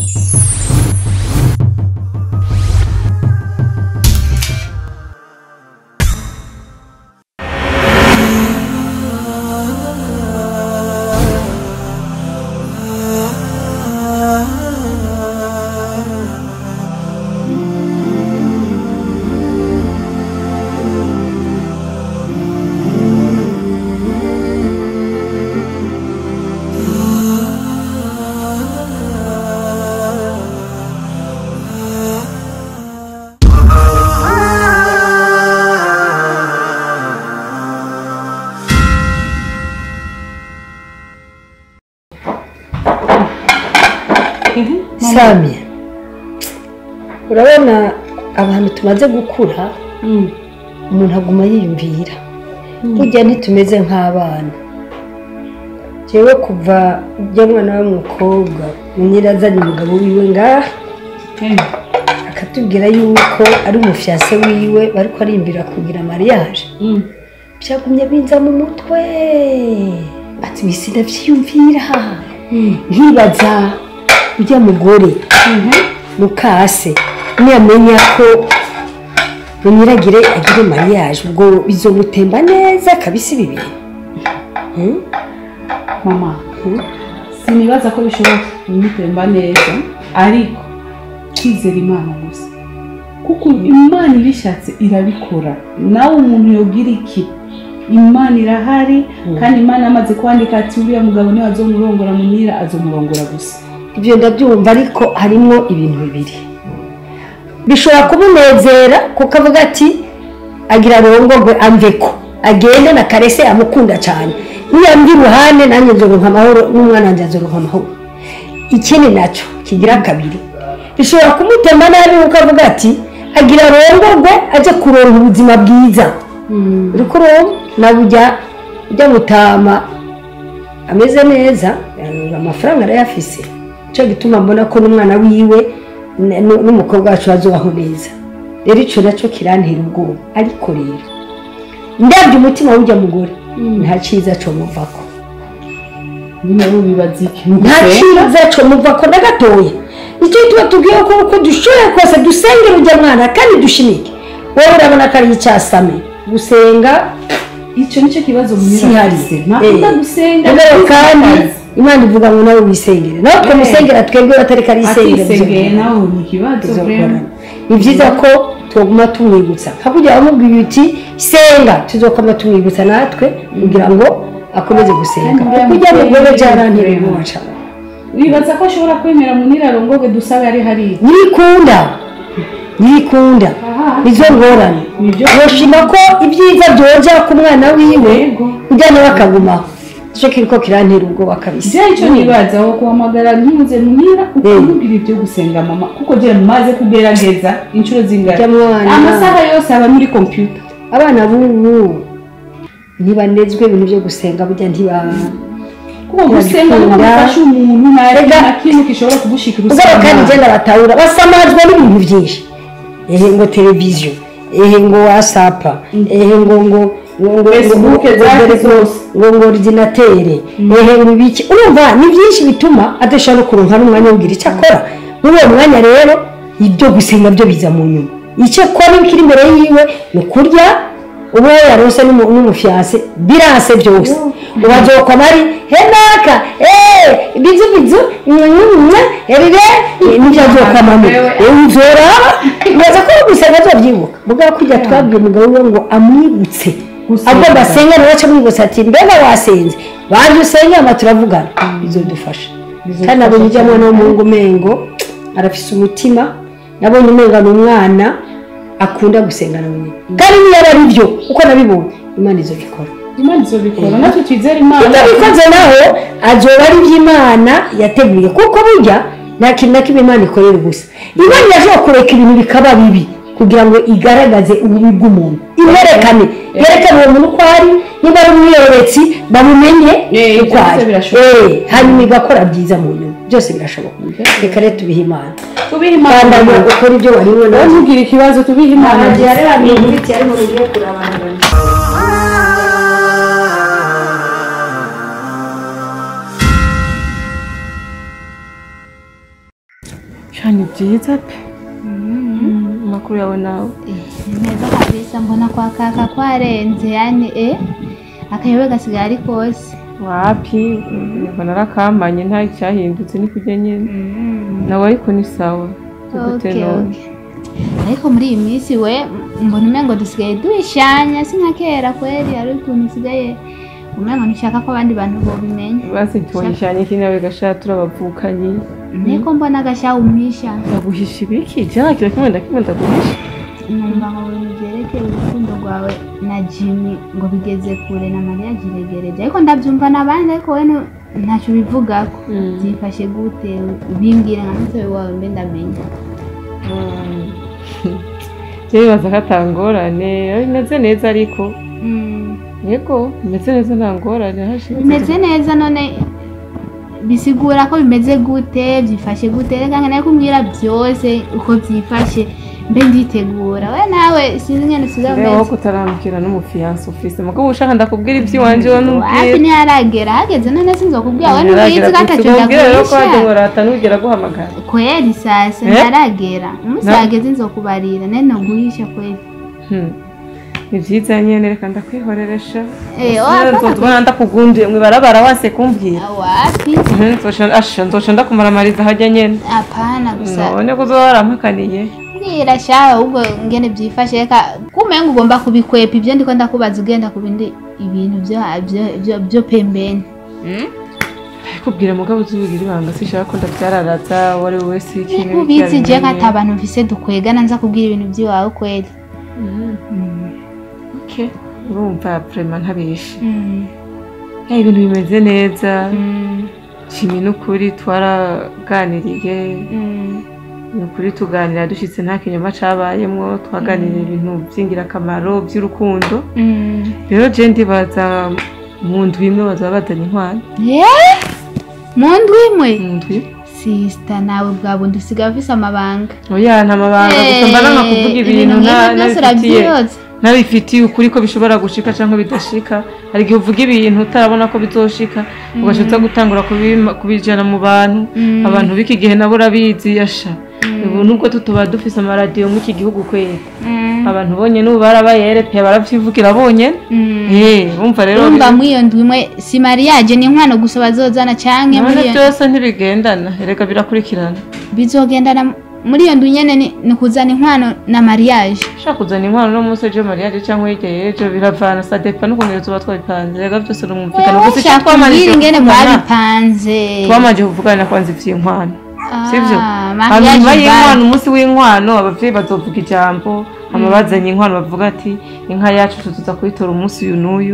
sami urabona abantu tumaze gukura umuntu aguma yiyumvira burya ntitumeze nk'abana jewe kuva ujya mwana w'umukobwa munyirazanye umugabo wiwe ngaha akatubwira yuko ari umufyase wiwe bariko arimbira kugira mariage byagumye binza mu mutwe ati bisi ndavyiyumvira nkibaza ujya mugore mukase niyamenya ko munyiragire agire mariage ubwo bizomutemba neza kabisi bibiri mama sinibaza ko bishobora kumutemba neza ariko kwizera imana gusa kuko imana ibishatse irabikora nawe umuntu yogira iki imana irahari kandi imana yamaze kwandika ati uriya mugabo niwe azomurongora munira azomurongora gusa ibyo ndabyumva ariko harimo ibintu bibiri bishobora kumunezera kuko avuga ati agira arongorwe amveko agende na karese amukunda cyane niyambye iruhande nanjye nzoronka amahoro n'umwana wanjye azoronka amahoro ikindi nacyo kigira kabiri bishobora kumutema nabi kuko avuga ati agira arongorwe ajye kuronka ubuzima bwiza uri kuronka nawe ujya ujya gutama ameze neza amafaranga arayafise nicyo gituma mbona ko n'umwana wiwe n'umukobwa wacu bazubaho neza rero icyo nacyo kirantera ubwoba ariko rero ndabyo umutima w'ujya mugore nta cyiza cyo muvako nyine bibaza iki nta cyiza cyo muvako na gatoya nicyo gituma tubwiye ko uko dushoboye kose dusengera ujya mwana kandi dushimike wowe urabona ko ari icyasame gusenga icyo nicyo kibazo si hari ntakunda gusenga rero kandi imana ivuga ngo nawe wisengere nawe twamusengera twebwe batari ko ari isengero atisengeye nawe ni ikibazo tuzokorana ni byiza ko twaguma tumwibutsa hakurya wamubwiye uti senga tuzokoma tumwibutsa natwe kugira ngo akomeze gusenga kuko ujya mugore byarantera ubwoba cyane wibaza ko ashobora kwemera munira arongorwe dusabe ari hariya nyirikunda nyirikunda nizo ngorane nibyo yoshima ko ibyiza byoja ku mwana wiwe ujya nawe akagumaho icyo kiriko kirantera ubwoba kabisa je icyo nibaza aho guhamagara ntuze munira ukamubwira ibyo gusenga mama kuko je maze kugerageza inshuro zingana Ujya mwana. amasaha yose aba muri computer abana b'ubu ntibanezwe ibintu byo gusenga burya ntiba kuko gusenga niho Ntibakunda. gufasha umuntu nta Ega- na kimwe gishobora kugushikira ubwo kandi usanga igenda batahura basamazwa n'ibintu byinshi ehe ngo televiziyo ehe ngo wasapa ehe ngo ngo ngo ngo Facebook ngo- zaki ngo- zose. ngo ngo ordinatere ehe ngo ibiki urumva ni byinshi bituma adashobora kuronka n'umwanya wo kugira icyo akora muri uwo mwanya rero ibyo gusenga byo biza mu nyuma icyo akora kiri imbere yiwe ni ukurya uba yarose n'umu- n'umufyase birase byose ubazokwa mari henaka eee bizu bizu nyanyanya erire nibyo azokwamamo uzoraba neza ko gusenga azobyibuka mugabo kujya twabwiye umugabo we ngo amwibutse Gusenga. agomba asenga nawe aca amwibutsa ati mbega wasenze banjye usenge ama turavugana bizodufasha kandi nabonye ujya mwana w'umuhungu umengo arafise umutima nabonye umenga ni umwana akunda gusenga nawe nyine kandi niyo aba ari byo uko nabibonye imana izobikora imana izobikora natwe twizere imana utabikoze naho azoba ari iby'imana yateguye kuko burya nta kintu na kimwe imana ikorera gusa imana irashobora kureka ibintu bikaba bibi kugira ngo igaragaze ububi bw'umuntu iwerekane yerekane uwo muntu uko ari niba ari umwiyoretsi bamumenye Eh, uko byose ari birashoboka. Eh, hanyuma igakora byiza mu nyuma byose birashoboka reka rero tubihe imana tubihe kandi imana agomba gukora ibyo wari wowe ubona ntugire ikibazo tubihe imana igihe ari abantu biti arimo mugiye kurabana cyane byiza pe amakuru yawe nawe ni meza kabisa mbona kwa kaka kwarenze yani eh akayobe gasigaye ari kose wapi ngo narakamanye nta cyahindutse ni kujya nyine nawe ariko ni sawa tugute Okay, none okay. ariko muri iyi minsi we mbona umengo dusigaye duhishanya si nka kera kweri hari ukuntu usigaye umengo ntushaka ko abandi bantu bobimenya basi tuwanyishanye iki nawe gashara turabavukanyi niko mbona agashya umpisha ndaguhisha ibiki jya kira kimwe ndakimwe ndaguhisha numva ngo ibintu byerekeye urukundo rwawe na jimmy ngo bigeze kure na mariya jiregereje ariko ndabyumva n'abandi ariko we nu- ntacyo ubivugako Mm. byifashe gute bimbwire nka mutobe wawe mbe ndamenya rero bibaza ko atangorane bimeze neza ariko Mm. yego bimeze neza nta ngorane hashize bimeze neza none bisigura ko bimeze gute byifashe gute reka nkeneye kumbwira byose uko byifashe mbe nditegura we nawe sinzi ngene usigaye rero umeze kutaramukira n'umufiyanse ufise mugabo ushaka ndakubwira iby'iwanje we wapi n'ubwira ntiyaragera hageze none sinzokubwira we Ntaragera ntubizi ko ataco kubwira rero ko waje ngo ndaguhisha rata ntugera guhamagara kweri sasa Eh? ntaragera umunsi Na- wageze nzokubarira nari noguhisha kweri Hmm. ni byiza nyene reka ndakwihoreresha Eh, Sinzi wapfa nzotubona ndakugunduye mwibarabara wase kumbwira wapi Mhm, nzoca- asha nzoca ndakumaramariza hajya nyene apana gusa none ko uzoba warampakaniye mbwira shawe ahubwo ngene byifashe reka kumenga ugomba kubikwepa ibyo ndiko ndakubaza ugenda ku bindi ibintu byo byo- byo- byo pembeni kubwira mugabo uzubigira ibanga sishaka ko ndabyararaza uwo ari we wese ikintu ubizi je ko ata abantu mfise dukwegana nza kubwira ibintu by'iwawe kweri Okay. urumva prema ntabishe Mm, ya ibintu bimeze neza mm, shimi n'ukuri twaraganiriye mm, ni ukuri tuganira dushyitse nta kinyoma cabayemwo twaganiriye ibintu by'ingirakamaro by'urukundo mm. rero je ndibaza mu ndwi imwe bazaba bazanye inkwano Eh? mu ndwi imwe mu ndwi sisita nawe bwa bundi usigaye ufise amabanga oya nta mabanga gusa mba nanga kuvuga ibintu nta- byose nabifitiye urabyiroza nabifitiye ukuri ko bishobora gushika cyangwa bidashika hari igihe uvuga ibintu utarabona ko bizoshika ugashatse gutangura kubima- kubijana mu bantu Mm. abantu b'iki gihe nabo urabizi yasha ubu nubwo tutuba dufise amaradiyo muri iki gihugu kwera Mm, abantu bonyene ubu barabaye pe baravyivugira bonyene mm. Eh, urumva rero urumva muri iyo ndwi imwe si mariage ni inkwano gusa bazozana canke muri none iyo byose ntibigendana erega birakurikirana bizogendana muri iyo ndwi nyene ni- ni kuzana inkwano na mariage ushaka kuzana inkwano no munsi ejo mariage cyangwa hirya y'ejo biravana sadepa n'ukuntu tuba twabipanze erega byose ni umumvikano Wewe gusa icyo shaka twamanije kumbwira ingene kuvugana mwabipanze twamanje kuvugana kwanza ivy'inkwano sivyo Ah, hanyuma mariage y'inkwano bar. umunsi w'inkwano abavyeyi bazovuga ijambo hama bazanye inkwano bavuga ati inka yacu tuza kuyitora umunsi uyu n'uyu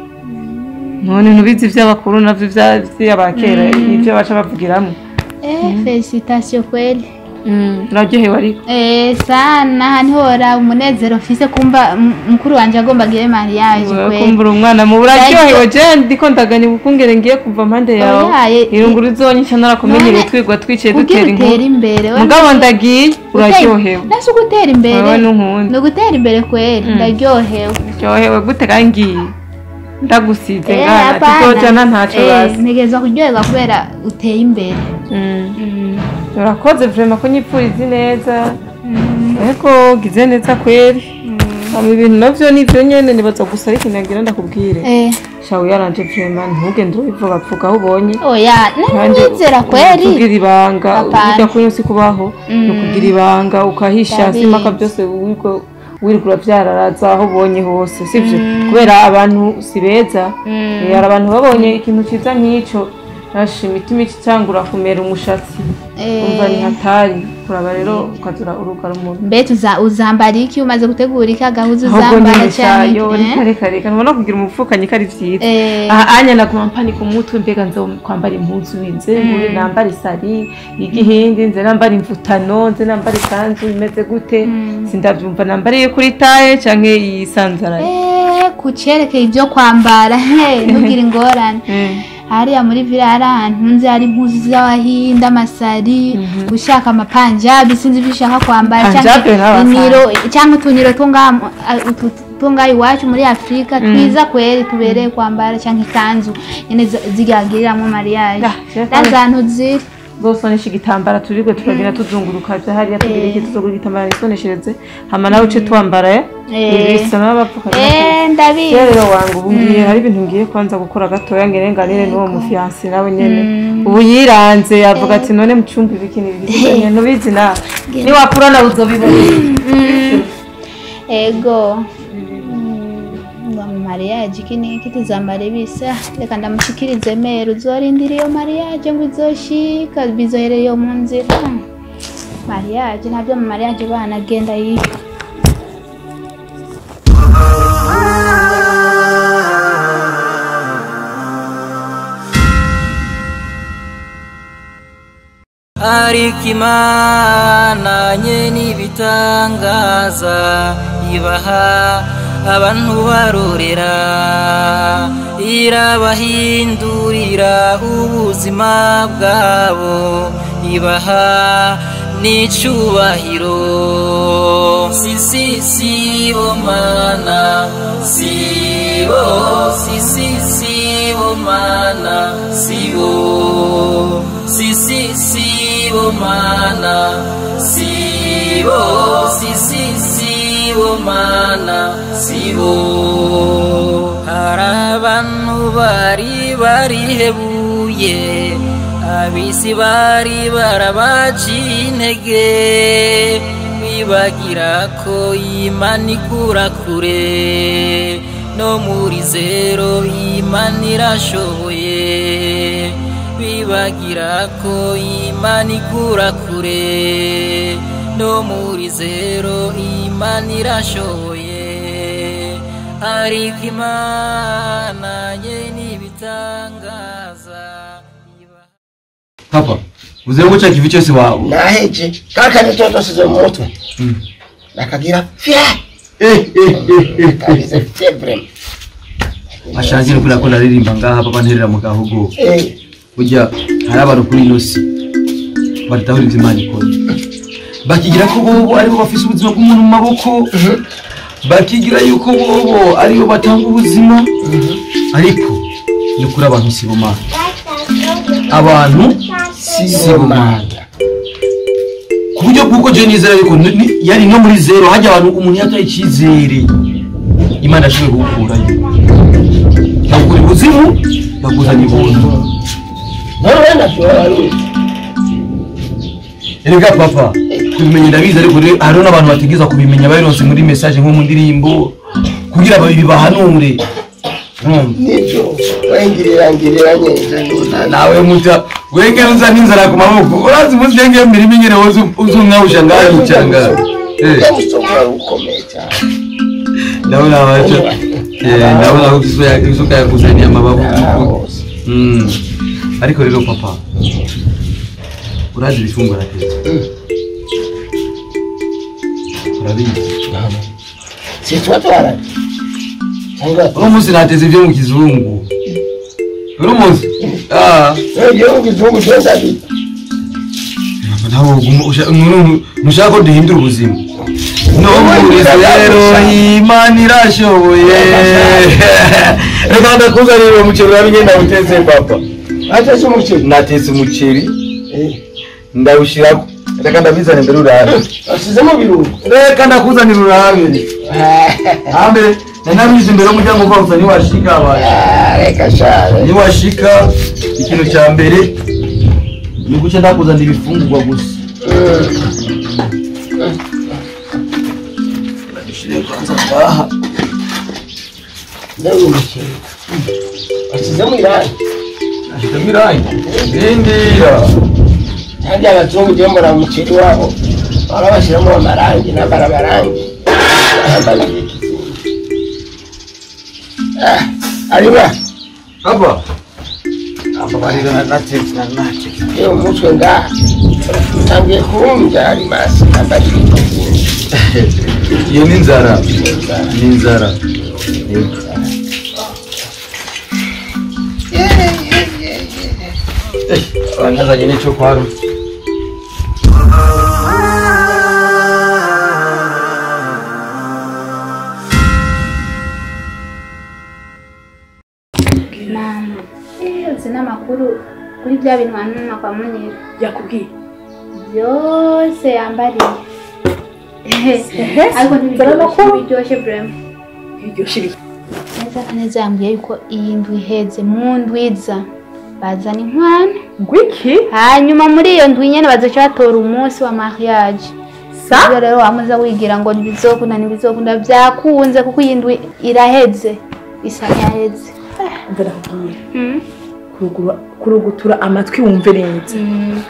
none ntubizi ivy'abakuru navyo vya- vy'abakera nivyo baca bavugiramwo Eh, felicitation kweli uraryohewe ariko Eh, sana ntihora umunezero mfise kumva m- mukuru wanje agomba agire mariage kweli kumbura umwana mu uraryohewe je ndiko ndaganya ukungere ngiye kuva mpande yawe Oyaye, irunguru uzonyisha narakumenyereye None, twigwa twicaye kugira dutera utere inkuru imbere we mugabo ndagiye Utera- uraryohewe nasi ugutera imbere wewe n'unkunda ni ugutera imbere kweli ndaryohewe ryohewe gute kangiye ndagusize Eh, ngana hapana. tuzojana ntacyo Eh, basi ntegerezwa kuryoherwa kubera uteye imbere Mm. Mm, urakoze vrema ko nyipfuriza neza mm, ariko gize neza kweri mm. hama ibintu navyo nivyo nyene nibaza gusa ariko nagira ndakubwire Eh, shawe yaranje vrema ntugende urabivugapfuga aho ubonye oya nanyizera kweli kugira ibanga Hapana. ujya kunywa si kubaho ni Mm. ukugira ibanga ukahisha Ndabizi. simaka byose wirirwa wirirwa urabyararaza aho ubonye hose sibyo kubera abantu si beza Mm. Eh, hari abantu babonye ikintu cyiza nk'icyo rasha imitima ikitangura kumera umushatsi Eh. umva ni hatari kuraba rero ukazura urugara umuntu mbe tuza uzambara iki umaze gutegura iki agahuza ahubwo uzambara cyane nishayo reka reka reka ntubona kugira umupfukanyi ko ari byiza Eh. aha anya naguma mpanika umutwe mbega nze kwambara impuzu nze ngure nambara isari y'igihindi nze nambara imvutano nze nambara ikanzu imeze gute sindabyumva nambara iyo kuri taye canke iyisanzaraye Eh, ku cerekeye ibyo kwambara he ntugire ingorane Mm. hariya muri vila hari ahantu nzi hari impuzu z'abahinde amasari ushaka amapanjabi sinzi ibyo ushaka kwambara Panjabi cyangwa n'abasare. iniro cyangwa utuniro two ngaha mu- a- utu- two ngaha iwacu muri afurika twiza kweri tubereye kwambara cyangwa ikanzu nyine zi- zigiragiriramo mariage Ah, je- ndazi ahantu ziri uzosonesha igitambara turigwe turagenda tuzunguruka vya hariya tugira iki tuzogura igitambara nisoneshereze hama nawe uce twambara Eh. ibisa n'abapfuka Eh, ndabizi rero wangu ubu ngiye hari ibintu ngiye kwanza gukora gatoya ngere nganire n'uwo mufiyansi nawe nyene ubu yiranze yavuga ati none mu cumba ibiki n'ibiki ntubizi nawe niwakura nawe uzobibona ego ngo mariage iki niki tuzambara ibisa reka ndamushikirize mero uzorindira iyo mariage ngo izoshika bizoherera iyo mu nzira mariage ntabyo mu mariage bana agenda yiga ariko imana nye n'ibitangaza ibaha abantu barorera irabahindurira ubuzima bwabo ibaha n'icubahiro sisi sibo mana sibo sisi sibo mana sibo sisi sibo mana sibo sisi sibo mana sibo hari abantu bari barihebuye abisi bari barabaciye intege bibagira ko imana ikura kure no muri zero imana irashoboye bibagira ko imana ikura kure no muri zero imana irashoboye ariko imana ye n'ibitangaza papa uze ngo cya kivi cyose wawe naheje kakandi totosize mu mutwe nakagira fya eh eh eh eh kabize febre ashaje no ko naririmba ngaha papa nterera mu gahogo eh burya hari abantu kuri ino si badahura ibyo imana ikora bakigira ko bobo aribo bafise ubuzima bw'umuntu mu maboko bakigira yuko bobo aribo batanga ubuzima ariko ni kuri abantu si bo mana abantu si bo mana ku buryo bw'uko je nizera yuko ni- ni- yari no muri zero hajya abantu umuntu yataye icyizere imana yashoboye kuwukurayo bagura ubuzimu baguzanya ibuntu none wenda tuwara erega papa kubimenya ndabizi ariko rero hariho n'abantu bategeza kubimenya babironse muri message nko mu ndirimbo kugira bibahanure Urumva? nibyo wengirira ngirira nyenze Na- nawe muta wenge unza n'inzara ku maboko urazi umunsi yenge mirimo ingene wozu uzumwawusha ngaho cyanga eh yamusokora ukomeye cyane ndabona abaje eh ndabona ko kiso ya kiso ya kusaidia mababu hose mm ariko rero papa urazi ibifungura tete urabizi si tuba twarari cyangwa uno munsi nateze ibyo mu kizungu uno munsi ah igihugu igihugu cyose abita ntabwo uguma usha- umuntu ntushaka ko duhindura ubuzima no muri rero imana irashoboye reka ndakuzanira uwo muceri urabe ngenda utetse papa atese umuceri natetse umuceri Eh, ndawushyirako reka ndabizane mbere urabe wasizemo birungo reka ndakuzanira urabe hambere nanabizi imbere y'umuryango rwose niwashika abantu Ah, reka share niwashika ikintu cya mbere ni guca ndakuzanira ibifungurwa gusa Dushyire kwanza ngaha ndabona umuceri wasizemo irangi nashyizemo irangi rindira kandi abazungu ujye mbona umuceri wabo bahora bashyiramo amarangi n'abarabarangi barambara ikizingi Ah, ariba hapa hapa barira na natetse na natetse iyo umutwe ngaha utangiye kuwumva ari masi nambara ikizingi iyo ni inzara ni inzara banyazanye n'icyo kwaro yose n'amakuru kuri bya bintu wanuma kwa munyira yakubwiye byose yambariye Ehe, ariko zana amakuru. ntibiryoshye burema iryo shiri neza kaneza yambwiye yuko iyi ndwi iheze mu ndwiza bazana inkwano ngwiki hanyuma muri iyo ndwi nyene bazoca batora umunsi wa mariage sa Ubwo rero wamuza wigira ngo ntibizokunda ntibizokunda byakunze kuko iyi ndwi iraheze isa nk'iyaheze mva ndakubwira Mm. kurugura- kurugutura amatwi wumve neza Mm.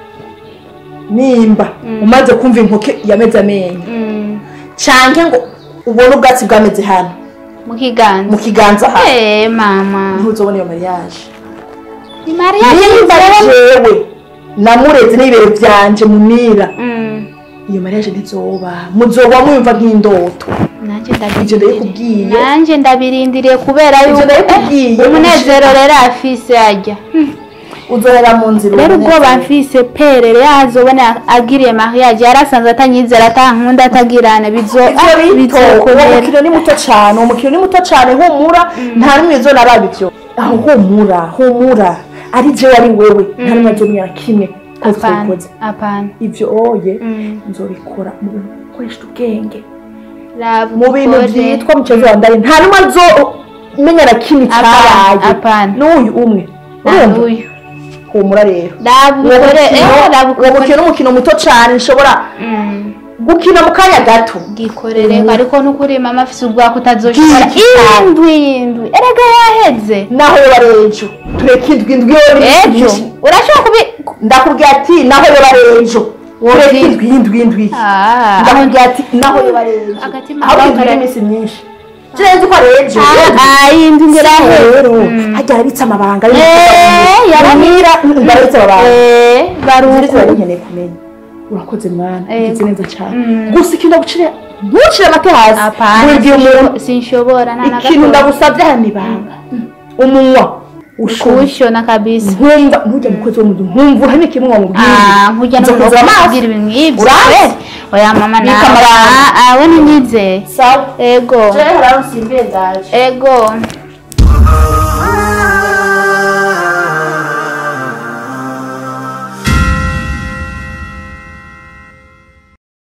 nimba umaze kumva inkoke yameze amenyo Mm. canke ngo ubone ubwatsi bwameze hano mu kiganza mu kiganza hano Eh, mama ntuzobona iyo mariage ni mariage nimba jewe namureze n'ibibero vyanje mumira Mm. iyo mariage ntizoba muzoba mwumva nk'indoto nanjye ivyo ndabirindiriye ndabikubwiye nanjye ndabirindiriye kubera Ivyo yuko ndabikubwiye. eh, umunezero rero afise ajya uzohera mu nzira rero ubone ubwoba neza. mfise pere rero azobona agiriye mariage yarasanze atanyizera atankunda atagirana bizo ivyo bito uwo bizokubera mukino ni muto cane uwo mukino ni muto cane humura nta n'umwe izonaraba ivyo aho humura humura ari jewe ari wewe nta n'umwe azomenya kimwe ko apana twabikoze apana ivyo oye Mm. nzobikora mu bintu ukoresha ubwenge Raba mu bintu ukore. vyitwa mucezo wa ndani nta n'umwe azomenya na kimwe Apana, cyabaye apana. n'uyu umwe Na urumva uyu humura rero raba uwo ukore eh raba mukino uwo ukore mukino ni umukino muto cane nshobora Mm. gukina mu kanya gato gikorere ariko nukuri mama afise ubwako utazoshobora Bwinshi cyane. indwi indwi erega yaheze naho yoba ari ejo tureka indwi indwi yoba ari ejo myinshi. urashobora kubi ndakubwira ati naho yoba ari ejo tureka indwi indwi indwi Ah, ndakubwira ati naho yoba ari ejo Agatima aho kawe indwi kare- n'iminsi myinshi kirenze ko ari ejo ah, iyi ndwi Siko ngeraheze rero hajya harabitse amabanga Eh, yaramira ndarabitse amabanga Eh, Ziri baruko zirari nkeneye kumenya urakoze mwana Eh. ugize neza cyane Mm. gusa ikintu ndagucire ntucire amate hasi apana buri umuntu sinsho- sinshobora nta na ikintu gato ndagusabye hano ibanga umunwa ushobora kuwushona kabisa nkumva ntujya mukozi wo mu nzu nkumva uhame kimwe wamubwira Ah, nkujya no Nzokoza amaso. kubwira ibintu nk'ibyo Urazi? oya mama Bika nawe amabanga. Ah, ah, we ntinyizeye sawa ego jewe haraho nsimbiye ndaje ego